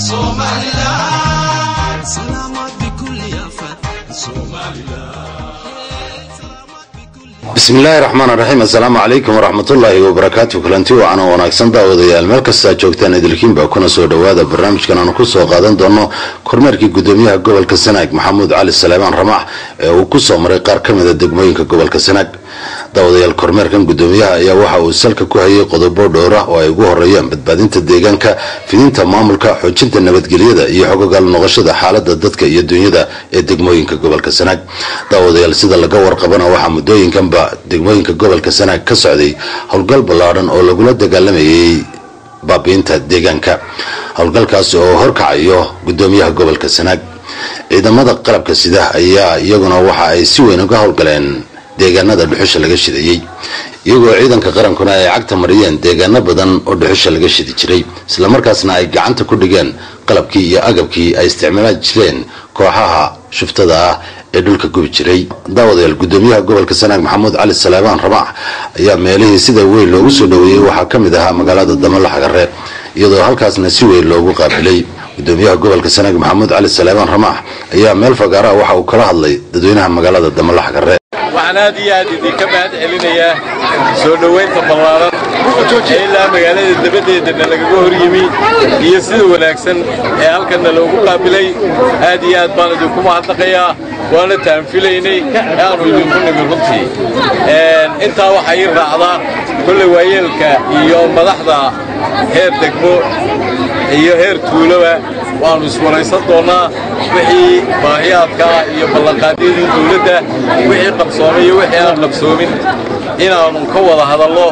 bismi illaahi raxmaan raxiim assalaamu calaykum waraxmatullaahi wabarakaatu kulanti wacan oo wanaagsan daawadayaal meel kastaa joogtaan idilkiinba kuna soo dhowaada barnaamijkan aanu ku soo qaadan doono kormeerkii gudoomiyaha gobolka sanaag maxamuud cali salaamaan ramaax ee uu ku soo maray qaar ka mida degmooyinka gobolka sanaag daawadayaal kormeerkan gudoomiyaha ayaa waxa uu salka ku hayay qodobo dhowr ah oo ay ugu horeeyaan badbaadinta deegaanka fidinta maamulka xoojinta nabadgelyada iyo xogogaal noqoshada xaalada dadka iyo dunyada ee degmooyinka gobolka sanaag daawadayaal sida laga warqabana waxaa muddooyinkanba degmooyinka gobolka sanaag ka socday howlgal ballaadhan oo lagula dagaalamayay baabiinta deegaanka howlgalkaas oo horkacayo gudoomiyaha gobolka sanaag ciidamada qalabka sida ayaa iyaguna waxa ay si weyn uga howlgaleen deegaanada dhuxusha laga shidayey iyagoo ciidanka qarankuna ay cagta mariyeen deegaano badan oo dhuxusha laga shidi jiray islamarkaasna ay gacanta ku dhigeen qalabkii iyo agabkii ay isticmaali jireen kooxaha shuftada ah ee dhulka gubi jiray daawadayaal gudoomiyaha gobolka sanaag maxamuud cali salaamaan ramaax ayaa meelihii sida weyn loogu soo dhoweeyey waxaa ka mid ahaa magaalada damalaxagare iyadoo halkaasna si weyn loogu qaabilay gudoomiyaha gobolka sanaag maxamuud cali salaamaan ramaax ayaa meel fagaaraha waxa uu kala hadlay dadweynaha magaalada damalaxagare waxaan aad iyo aad idinka mahad celinayaa soo dhowaynta ballaaran ee ilaa magaalada dabaddeedana lagaga hor yimi iyo sida wanaagsan ee halkanna loogu qaabilay aad iyo aad baan idinku mahadnaqayaa waana taanfilaynay aanu idinku nimi runtii intaa waxaa ii raacdaa kolley waayeelka iyo madaxda heer degmo iyo heer tuuloba waannu iswaraysan doonnaa wixii baahiyaadkaa iyo ballanqaadyadii dawladda wixii qabsoomay iyo wixii aan qabsoomin inaannu ka wada hadallo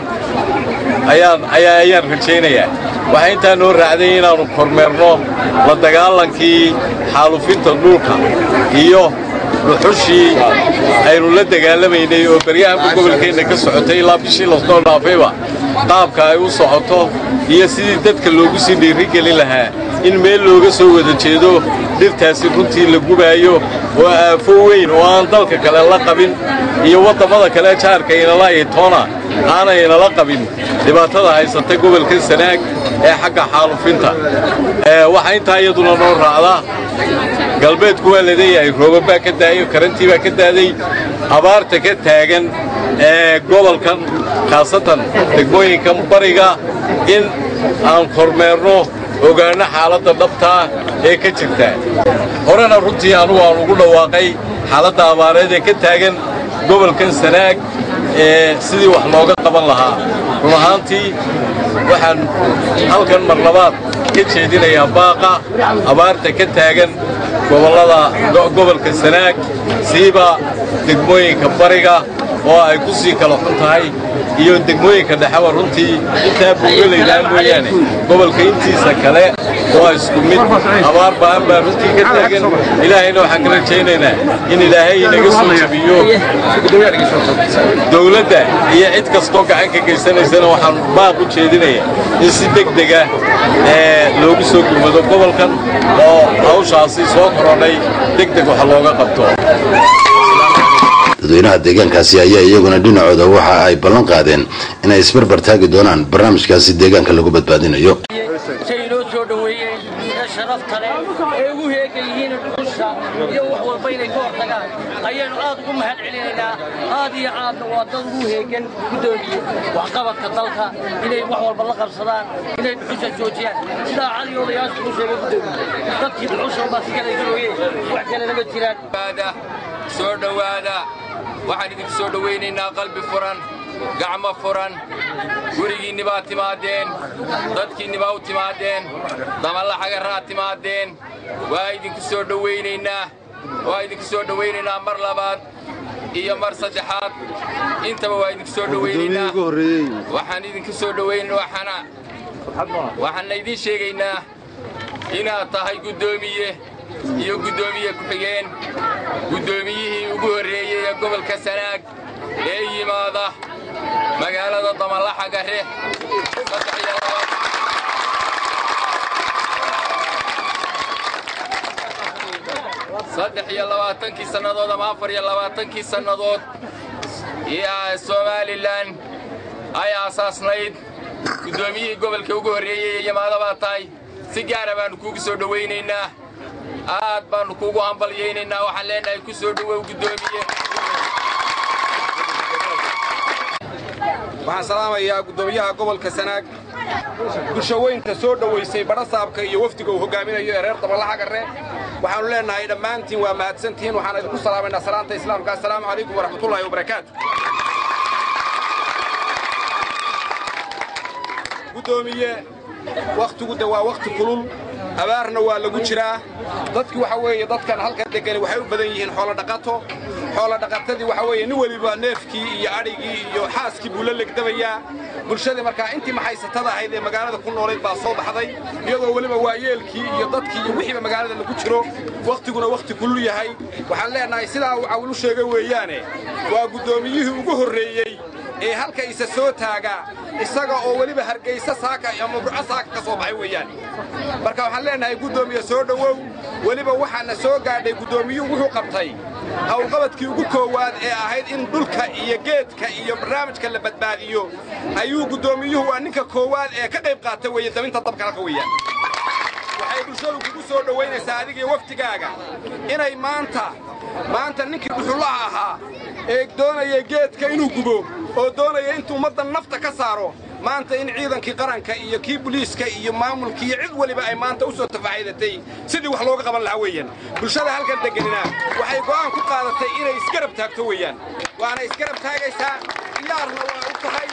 ayaan rajaynayaa waxaa intaa noo raacday inaannu kormeerno la dagaalankii xaalufinta dhulka iyo dhuxushii aynu la dagaalamaynay oo beryahanba gobolkeenna ka socotay ilaa bishii lasoo dhaafayba qaabka ay u socoto iyo sidii dadka loogu sii dhiirigelin lahaa in meel looga soo wada jeedo dhirtaasi runtii la gubaayo oo aafo weyn oo aan dalka kale la qabin iyo waddammada kale jaarka inala itoona aanaynala qabin dhibaatada haysata gobolka sanaag ee xagga xaalufinta waxaa intaa iyaduna noo raacdaa galbeedku waa laleeyahay roobab baa ka daayay karantii baa ka daaday abaarta ka taagan ee gobolkan khaasatan degmooyinkan bariga in aan kormeerno ogaanno xaaladda dhabtaa ee ka jirta horena runtii anugu aan ugu dhawaaqay xaaladda abaareed ee ka taagan gobolkan sanaag ee sidii wax looga qaban lahaa run ahaantii waxaan halkan marlabaad ka jeedinayaa baaqa abaarta ka taagan gobollada gobolka sanaag siiba degmooyinka bariga oo ay ku sii kala xun tahay iyo degmooyinka dhexeba runtii intaa buugalaydaan mooyaane gobolka intiisa kale waa isku mid abaar ba'an baa runtii ka taagan ilaahayna waxaan ka rajaynaynaa in ilaahay inaga soo jabiyo dowladda iyo cid kastoo gacan ka geysanaysana waxaan baaq u jeedinayaa in si degdega loogu soo gurmado gobolkan oo hawshaasi soo korodhay degdeg wax looga qabto dadweynaha deegaankaasi ayaa iyaguna dhinacooda waxa ay ballan qaadeen inay isbarbar taagi doonaan barnaamijkaasi deegaanka lagu badbaadinayo say inoo soo dhoweeyeen ee sharafta leh ee ugu heegan yihiin dhuxusha iyo wax walba inay ka hortagaan ayaannu aad ugu mahad celinaynaa aad iyo aadna waa dad ugu heegan guddoomiye waxqabadka dalka inay wax walba la qabsadaan inay dhuxusha joojiyaan sidaa cali odayaashu ku sheegay guddoomiye dadkii dhuxusha unbaa si kale garooyeen wax kalena ma jiraan soo dhowaada waxaan idinku soo dhowaynaynaa qalbi furan gacmo furan gurigiinni baa timaadeen dadkiinni baa u timaadeen damallaxagaraa timaadeen waa idinku soo dhowaynaynaa waa idinku soo dhowaynaynaa mar labaad iyo mar saddexaad intaba waa idinku soo dhowaynaynaa waxaan idinku soo dhowayn waxaana waxaanna idiin sheegaynaa inaad tahay guddoomiye iyo guddoomiye ku-xigeen guddoomiyihii ugu horreeyey ee gobolka sanaag ee yimaada magaalada damalaxagare saddex iyo labaatankii sannadood ama afar iyo labaatankii sannadood somalilan ay aasaasnayd guddoomiyihii gobolka ugu horreeyey ee yimaada baa tahay si gaara baannu kuugu soo dhowaynaynaa aad baannu kuugu hambalyaynaynaa waxaan leenahay ku soo dhowow guddoomiye waxaan salaamayaa guddoomiyaha gobolka sanaag bulshaweynta soo dhowaysay badhasaabka iyo wafdiga uu hogaaminayo ee reer dabalaxagarre waxaannu leennahay dhammaantiin waa mahadsantihiin waxaan idinku salaamaynaa salaanta islaamka assalaamu calaykum waraxmatullaahi wabarakaatu guddoomiye wakhtigu de waa wakhti kulul abaarna waa lagu jiraa dadki waxa weeye dadkan halkan degani waxay u badan yihiin xoolodhaqato xoolodhaqatadii waxa weeye nin weliba neefkii iyo adhigii iyo xaaskii buu la legdabayaa bulshadii markaa intii maxaysatada ahayd ee magaalada ku noolayd baa soo baxday iyadoo weliba waayeelkii iyo dadkii iyo wixiiba magaalada lagu jiro wakhtiguna wakhti kulul yahay waxaan leennahay sidaa uu cawilu sheegay weeyaane waa guddoomiyihii ugu horreeyey ee halka isa soo taaga isaga oo weliba hargaysa saaka ama burco saaka ka soo baxay weeyaan marka waxaan leennahay guddoomiye soo dhowow weliba waxaana soo gaadhay guddoomiyuhu wuxuu qabtay howlqabadkii ugu koowaad ee ahayd in dhulka iyo geedka iyo barnaamijka la badbaadiyo ayuu guddoomiyuhu waa ninka koowaad ee ka qayb qaata weeye daminta dabka halka weeyaan waxay bulshadu kugu soo dhowaynaysaa adigiyo waftigaaga inay maanta maanta ninkii dhuxullaha ahaa ee doonaya geedka inuu gubo oo doonaya intuu ummaddan nafta ka saaro maanta in ciidankii qaranka iyo kii buliiska iyo maamulkii iyo cid weliba ay maanta u soo tafaaxidatay sidii wax looga qaban lahaa weeyaan bulshada halkan deganina waxay go'aan ku qaadatay inay isgarab taagto weeyaan waana isgarab taagaysaa diyaarna waa u tahay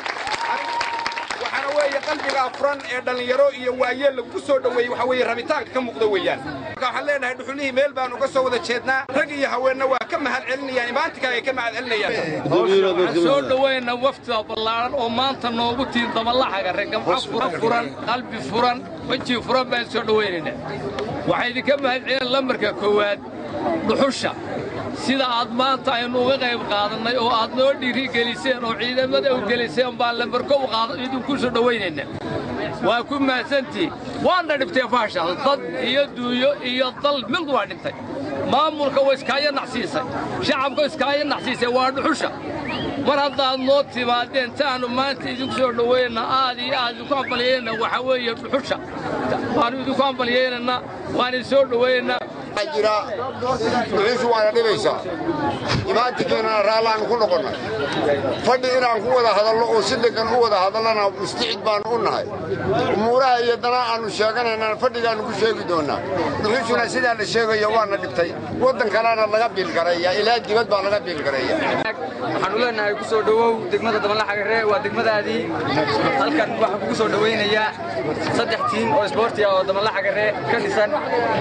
waxaana weeye qalbigaa furan ee dhallinyaro iyo waayeel lagu soo dhoweeyey waxa weeye rabitaanka ka muuqda weeyaan marka waxaan leenahay dhuxulihii meel baan uga soo wada jeednaa rag iyo haweenna waa ka mahad celinayaan imaanti kale ay ka mahad celinayaan waxaan soo dhowayna waftiga ballaaran oo maanta noogu tiin dabalaxagarre gamco furan furan qalbi furan weji furan baan soo dhowaynaynaa waxaa idinka mahad celin lambarka koowaad dhuxusha sida aad maanta aynu uga qayb qaadannay oo aad noo dhiiri geliseen oo ciidamada u geliseen baan lambarko u qaada idinku soo dhowaynayna waa ku mahadsantihin waana dhibtee faashal dad iyo duuyo iyo dal mid waa dhintay maamulka waa iskaayo nacsiisay shacabka iskaayo nacsiisay waa dhuxusha mar haddaad noo timaadeen taannu maanta idinku soo dhowaynana aad iyo aad idinku ambalyaynana waxaa weeye dhuxusha waannu idinku ambalyaynana waan idin soo dhowaynaynaa jira dhuxushu waana dhibaysaa imaantinkeenana raallaanu ku noqonnay fadhi inaan ku wada hadallo oo si deggan u wada hadallana mustacid baannu u nahay umuuraha iyo dana aannu sheeganaynana fadhigaannu ku sheegi doonnaa dhuxushuna sidaa la sheegayo waana dhibtay waddan kalena laga biilgareeya ilaa dibad baa laga biilgareeya waxaanu leenahay ku soo dhowow degmada dabalaxagarre waa degmadaadii halkan waxaan kugu soo dhowaynayaa saddex tiim oo isboorti ah oo dabalaxagarre ka dhisan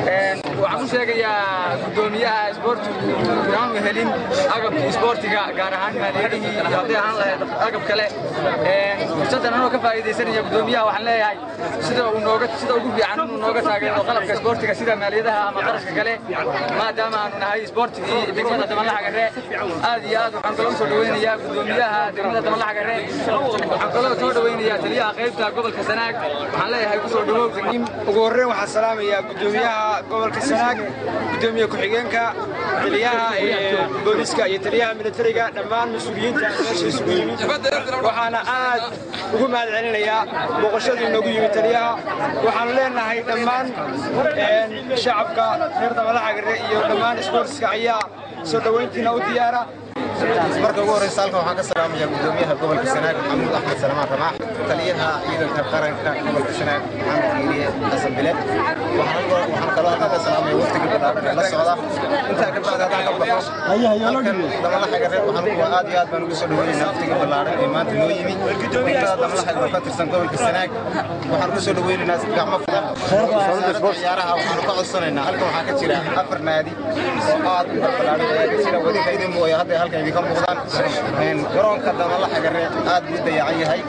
waxaan u sheegayaa guddoomiyaha isboortigu inaanu helin agabkii isboortiga gaar ahaan maaliyadihii iyo hadday ahaan lahayd agab kale fursaddan anoo ka faa'iidaysanaya guddoomiyaha waxaan leeyahay sida uu nooga sida ugu fiican inuu nooga taageero qalabka isboortiga sida maaliyadaha ama qarashka kale maadaama aanu nahay isboortigii degmada dabalaxagarre aad iyo aad waxaan kaloo soo dhowaynayaa guddoomiyaha degmada dabalaxagarre waxaan kaloo soo dhowaynayaa taliyaha qaybta gobolka sanaag waxaan leeyahay ku soo dhowow ugu horreyn waxaan salaamayaa guddoomiyaha gobolka sanaag gudoomiye ku-xigeenka taliyaha booliiska iyo taliyaha militariga dhammaan mas-uuliyiinta meesha isugu yimid waxaana aad ugu mahad celinayaa booqashadii noogu yimid taliyaha waxaanu leenahay dhammaan shacabka reer dabalaxagare iyo dhammaan isboortiska ayaa soo dhowayntiina u diyaara marka ugu horreysa halkan waxaan ka salaamayaa guddoomiyaha gobolka sanaag maxamuud axmed salmaan ramaax taliyaha ciidanka qaranka gobolka sanaag maxamed kiiriye xasan bile waxaan kaloo halkan ka salaamaya waftiga badhaaran ee la socda intaa ka bacdi haddaan ka baxo halkan damalaxagareed waxaan aad iyo aad baan ugu soo dhoweynaynaa waftiga ballaaran ee maanta noo yimi degmada damalaxag oo ka tirsan gobolka sanaag waxaan ku soo dhoweynaynaa gacmo fudan wasaaradda ciyaaraha waxaanu ka codsanaynaa halkan waxaa ka jira afar naadi oo aad u ballaaran ayaa ka jira wadinka idin mooya hadda halkan idinka muuqdaan garoonka damalaxagare aad buu dayacan yahay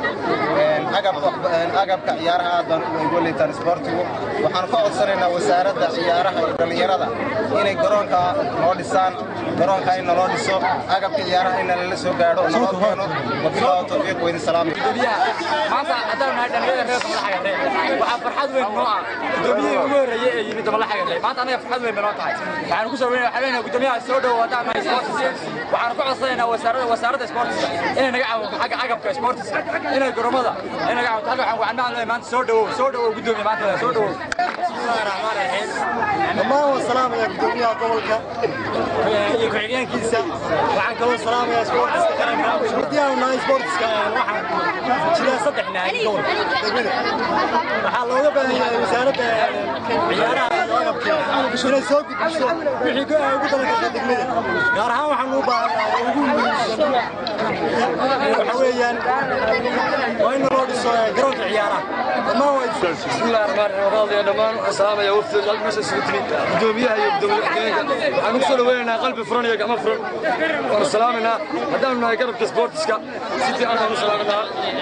agabka ciyaaraha aad baan ugu liitaan isboortigu waxaan ka codsanaynaa wasaaradda ciyaaraha iyo dhallinyarada inay garoonka noo dhisaan garoonka in naloo dhiso agabka ciyaaraha in nalala soo gaadho oo naloo keeno wabilaahi tawfiiq weydin salaam maanta haddaan nahay dhalinyarada reer dabalaxagarre waxaa farxad weyn noo ah gudoomiyihii ugu horreeyey ee yimid dabalaxagarre maanta anaga farxad weyn bay noo tahay waxaanu ku soo weynaa waxaan leenahay gudoomiyaha soo dhowo haddaan nahay sportiska waxaanu ku codsanaynaa wasaaradda wasaaradda sportiska inay naga caawinto xagga agabka sportiska inay garoomada inay naga caawinto halka waxaan wacan macalin maanta soo dhowow soo dhowow gudoomiye maanta soo dhowow bismillahi raxmaani raxiim dhammaan waan salaamayaa gudoomiyaha gobolka iyo ku-xigeenkiisa waxaan kaloo salaamayaa isboortiska qaranka haddii aanu nahay isboortiska waxaan jiraa saddex naadi gobolka degmada waxaa looga baahan yahay wasaaradda ciyaaraha iyo agabka inay soo gudbiso wixii go- ay ugu talagashay degmada gaar ahaan waxaan u baahannahay ugu muhiimsan waxa weeyaan waa in loo dhiso garoonka ciyaaraha dhammaan waa bismillahi raxmaan raxiim waqaadaya dhammaan waxaan salaamaya wafdiga halka meesha isugu timid gudoomiyaha iyo gudoomiye ku-xigeenka waxaan ugu soo dhaweynaynaa qalbi furan iyo gacmo furan waanu salaamaynaa haddaanu nahay garabka sportiska si fiican baanu salaaminaa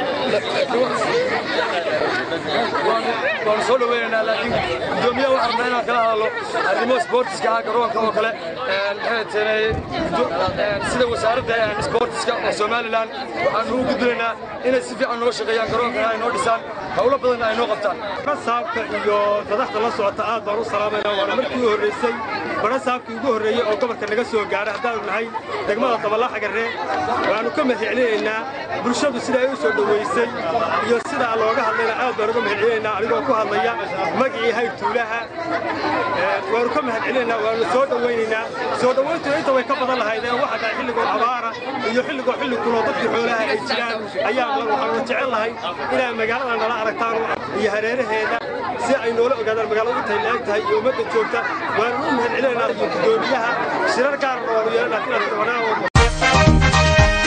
waanu soo dhaweynaynaa laakiin gudoomiyaha waxaan rabnaa inaan kala hadalno arrimo sportiska ah garoonka oo kale maxay teenay sida wasaaradda sportiska oo somalilan waxaanu u gudbinaynaa inay si fiican noo shaqeeyaan garoonkana ay noo dhisaan howlo badan ay noo qabtaan saabka iyo madaxda la socota aad baan u salaamaynaa waana markii u horreysay bara saabkii ugu horreeyey oo gobolka naga soo gaadhay haddaanu nahay degmada dabalaxagarre waanu ka mahadcelinaynaa bulshadu sida ay u soo dhoweysay iyo sidaa looga hadlayna aad baan uga mahadcelinaynaa anigoo ku hadlaya magicii hayr tuulaha waanu ka mahadcelinaynaa waanu soo dhowaynaynaa soo dhowayntuna inta way ka badan lahaydeen waxa dhahay xilligoo abaara iyo xilligoo xilli kuloo dadkii xoolaha ay jiraan ayaan waxaanu jecel lahay inaa magaalada nala aragtaan iyo hareeraheeda si ay noola ogaadaan magaaladu intay la-eg tahay iyo ummadda joogta waanu u mahadcelinaynaa iyo gudoomiyaha shirar gaar oonu yeelanaa inaan tabanaa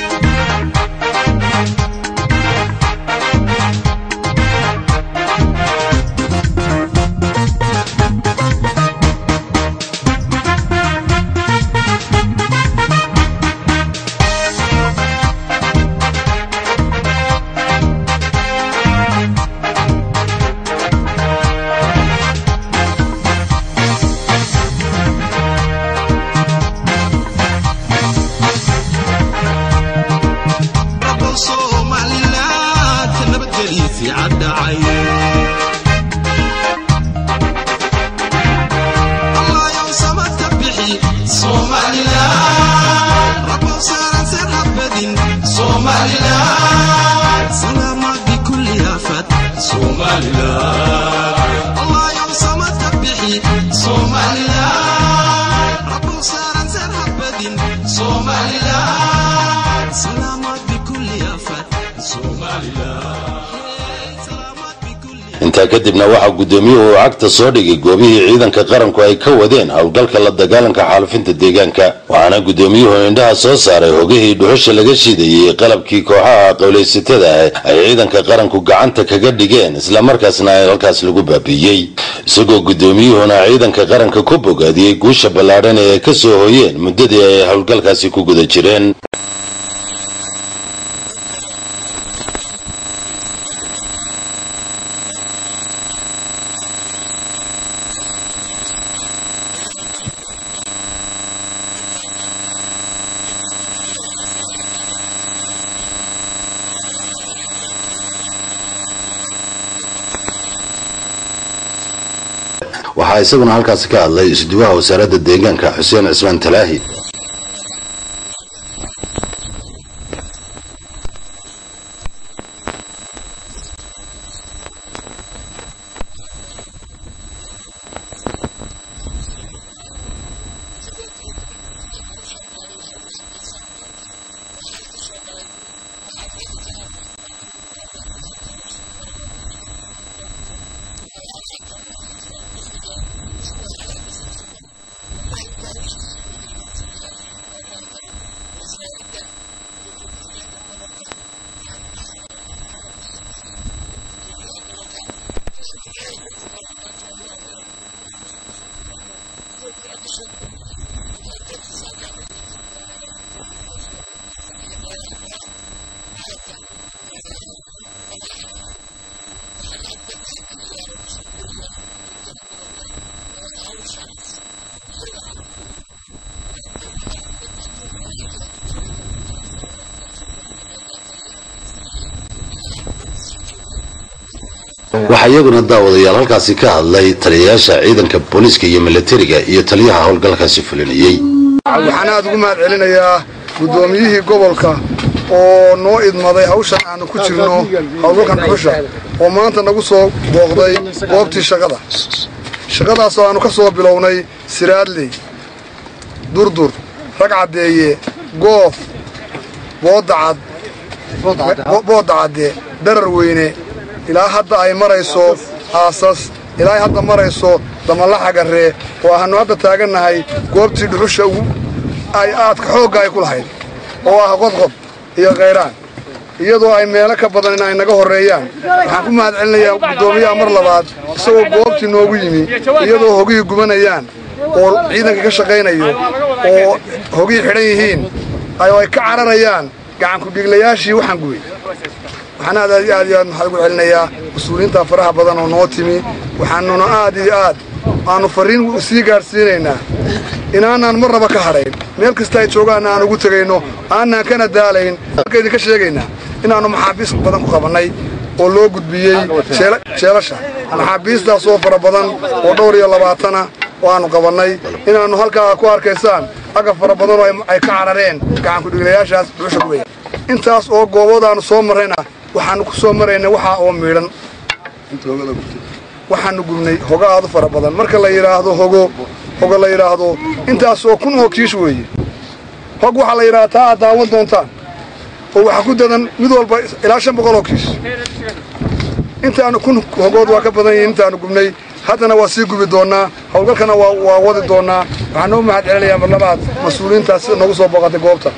intaa kadibna waxaa gudoomiyuhu uu cagta soo dhigay goobihii ciidanka qaranku ay ka wadeen howlgalka la dagaalanka xaalufinta deegaanka waxaana gudoomiyuhu indhaha soo saaray hogihii dhuxusha laga shiidayey qalabkii kooxaha qowlaysatada ah ay ciidanka qaranku gacanta kaga dhigeen islamarkaasna halkaas lagu baabiiyey isagoo gudoomiyuhuna ciidanka qaranka ku bogaadiyey guusha ballaadhan ee ay ka soo hoyeen muddadii ay howlgalkaasi ku guda jireen waxaa isaguna halkaasi ka hadlay isduwaha wasaaradda deegaanka xuseen cismaan talaahi waxaa iyaguna daawadayaal halkaasi ka hadlay taliyayaasha ciidanka booliiska iyo milatariga iyo taliyaha howlgalkaasi fulinayey waxaan aad ugu mahad celinayaa guddoomiyihii gobolka oo noo idmaday hawshan aanu ku jirno howlgalkan dhuxusha oo maanta nagu soo booqday goobtii shaqada shaqadaasoo aanu ka soo bilownay siraadley durdur rag caddeeye goof boodacad boodda cadde darar weyne ilaa hadda ay marayso aasas ilaa hadda marayso damalaxagarree oo aanu hadda taagannahay goobtii dhuxusha ugu ay aadka xoogga ay ku lahayd oo ah qodqod iyo kayraan iyadoo ay meelo ka badan in ay naga horreeyaan waxaan ku mahad celinayaa guddoomiyaha mar labaad isagoo goobtii noogu yimi iyadoo hogihii gubanayaan oo ciidanka ka shaqaynayo oo hogihii xidhan yihiin oo ay ka cararayaan gacankudhiglayaashii waxaan gubay waxaan aad aad iyo aad iyo aad maxaa ugu celinayaa mas-uuliyiinta faraha badan oo noo timi waxaanuna aad iyo aad aanu farriin sii gaadhsiinaynaa inaanaan marnaba ka hadhayn meel kasta ay joogaanna aan ugu tegayno aanaan kana daalayn halka idinka sheegaynaa inaannu maxaabiis badan ku qabannay oo loo gudbiyey jeelasha maxaabiistaas oo fara badan oo dhowr iyo labaatana oo aannu qabannay inaannu halkaa ku arkaysaan agab fara badanoo ay ka carareen gacankudhiglayaashaas dhuusha kuweya intaas oo gooboodaannu soo marrayna waxaannu ku soo maraynay waxaa oo miidhan waxaannu gubnay hoga aadu fara badan marka la yidhaahdo hogo hogo la yidhaahdo intaas oo kun oo kiish weeye hog waxaa la yidhahdaa taa aad daawan doontaan oo waxaa ku dadan mid walba ilaa shan boqol oo kiish intaanu kun hogood waa ka badan yihiin intaanu gubnay haddana waa sii gubi doonnaa howlgalkana waa wadi doonnaa waxaan noo mahad celinayaa marlabaad mas-uuliyiintaas sida noogu soo booqatay goobta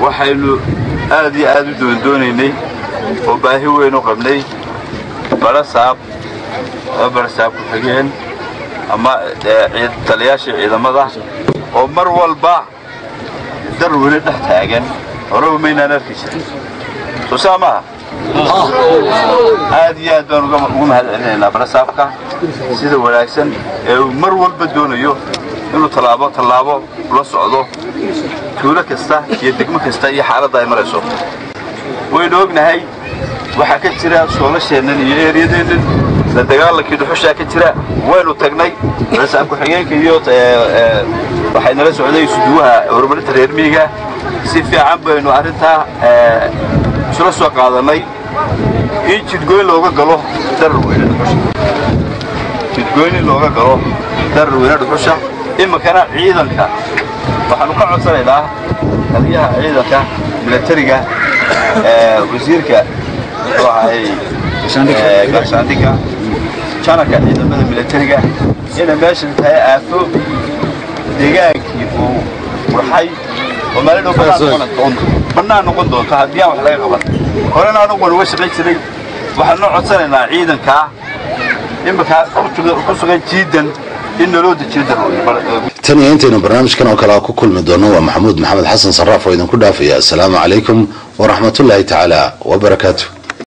waxaynu aad iyo aad u doondoonaynay oo baahi weyn u qabnay barasaab ama barasaab ku-xigeen ama taliyaashii ciidamada oo mar walba dar weli dhex taagan horeba maynaan arki jirin soo saa maaha aad iyo aad baan ugu mahad celinaynaa barasaabka sida wanaagsan ee uu mar walba doonayo inuu tallaabo tallaabo la socdo tuulo kasta iyo degmo kasta iyo xaaladda ay marayso waynu ognahay waxaa ka jira soolasheennan iyo eeryadeennan la dagaalankii dhuxushaa ka jira waynu tagnay barasaab ku-xigeenka iyo waxay nala socday suduwaha horumarinta reer miyiga si fiican baynu arrintaa isla soo qaadannay in jidgoyn looga galo darar weyne dhuxusha jidgoyn in looga galo darar weyne dhuxusha iminkana ciidanka waxaanu ka codsanaynaa taliyaha ciidanka milatariga wasiirka muxuu ahay gaashaandhigga janarka ciidamada milatariga inay meeshan tahay aafo deegaankii uu qurxay oo maalin dhow bannaan noqon doonto haddii aan wax laga qaban horena anugu waan uga shaqayn jiray waxaan noo codsanaynaa ciidankaa iminkaa ku sugan jiidan in naloo dejiyo darweyne tan iyo intaynu barnaamijkan oo kale ku kulmi doono waa maxamuud maxamed xasan sarraaf oo idinku dhaafaya assalaamu calaykum waraxmatullaahi tacaala wabarakaatu